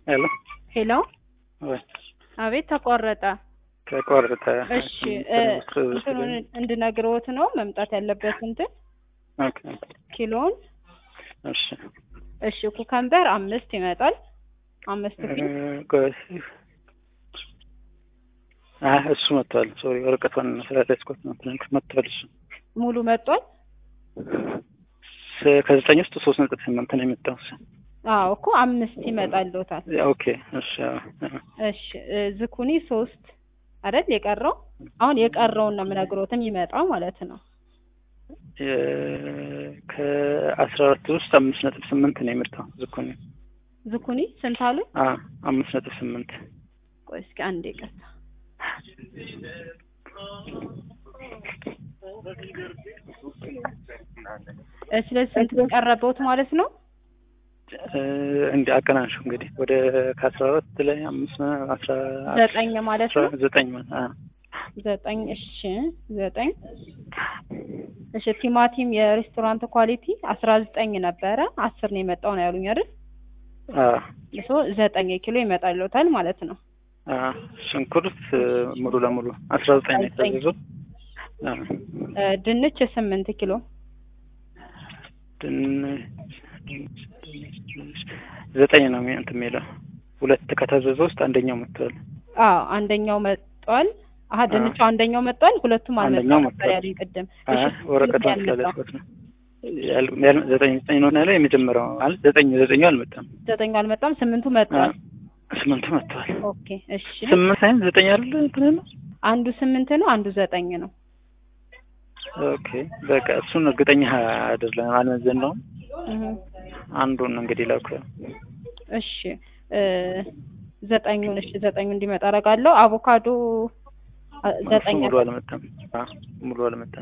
ሄሎ ሄሎ ወይ አቤት ተቋረጠ። ተቆረጠ። እሺ እ እንትኑን እንድነግረዎት ነው መምጣት ያለበት እንትን ኦኬ ኪሎን። እሺ እሺ ኩከምበር አምስት ይመጣል። አምስት እ ፒስ ቆይ አይ እሱ መጥቷል። ሶሪ ወረቀቷን ስላልያዝኳት ነው። ትናንት መጥቷል እሱ ሙሉ መጥቷል። ስ- ከዘጠኝ ውስጥ ሶስት ነጥብ ስምንት ነው የመጣው እሱ። አዎ እኮ አምስት ይመጣልዎታል። ኦኬ እሺ አዎ፣ አዎ። እሺ እ ዝኩኒ ሶስት አይደል የቀረው? አሁን የቀረውን ነው የምነግሮት የሚመጣው ማለት ነው። የ- ከአስራ አራት ውስጥ አምስት ነጥብ ስምንት ነው የመጣው ዝኩኒ። ዝኩኒ ስንት አሉ? አዎ አምስት ነጥብ ስምንት ቆይ እስኪ አንዴ ቀጥታ እ ስለዚህ ስንት ቀረበውት ማለት ነው? እ እንደ አቀናንሹ እንግዲህ ወደ ከአስራ አራት ላይ አምስት አስራ ዘጠኝ ማለት አስራ ነው። ዘጠኝ ማለት አዎ ዘጠኝ እሺ ዘጠኝ እሺ ቲማቲም የሬስቶራንት ኳሊቲ አስራ ዘጠኝ ነበረ አስር ነው የመጣው ነው ያሉኝ አይደል? አዎ እሱ ዘጠኝ ኪሎ ይመጣልዎታል ማለት ነው። አዎ ሽንኩርት እ ሙሉ ለሙሉ አስራ ዘጠኝ ነው የታዘዘው። አዎ እ ድንች ስምንት ኪሎ ድንች ዘጠኝ ነው የሚ- እንትን የሚለው ሁለት ከታዘዘ ውስጥ አንደኛው መጥቷል። አዎ አንደኛው መጥቷል። አሀ ድንቹ አንደኛው መጥቷል፣ ሁለቱም አንደኛው አልመጣም ነበር መጥቷል። ያሉኝ ቅድም። አይ እሺ ወረቀቷን ስንት ያልመጣው? ስላልያዝኳት ነው። ያል- ያል- ዘጠኝ ዘጠኝ ነው ያለው የመጀመሪያው ማለት ዘጠኝ ዘጠኙ አልመጣም። ዘጠኙ አልመጣም፣ ስምንቱ መጥቷል። ስምንቱ መጥቷል። ኦኬ እሺ ስምንት ሳይሆን ዘጠኝ አይደለ እንትን ያለው? አንዱ ስምንት ነው፣ አንዱ ዘጠኝ ነው። ኦኬ በቃ እሱን እርግጠኛ አይደለም አልመዘን ነው እህ አንዱን እንግዲህ ላኩ። እሺ እ ዘጠኙን እሺ ዘጠኙ እንዲመጣ አደርጋለሁ። አቮካዶ አ- ዘጠኝ ሙሉ አልመጣም። አዎ ሙሉ አልመጣም።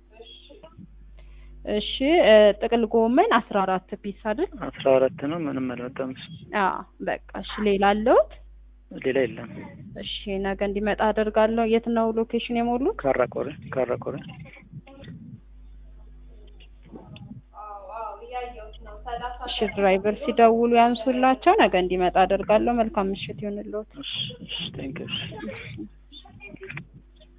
እሺ እ ጥቅል ጎመን አስራ አራት ፒስ አይደል? አስራ አራት ነው ምንም አልመጣም። እሱ አዎ በቃ እሺ ሌላ አለውት? ሌላ የለም። እሺ ነገ እንዲመጣ አደርጋለሁ። የት ነው ሎኬሽን የሞሉት? ካራቆሬ ካራቆሬ እሺ ድራይቨር ሲደውሉ ያንሱላቸው። ነገ እንዲመጣ አደርጋለሁ። መልካም ምሽት ይሁንልዎት። እሺ እሺ ቴንክ ዩ። እሺ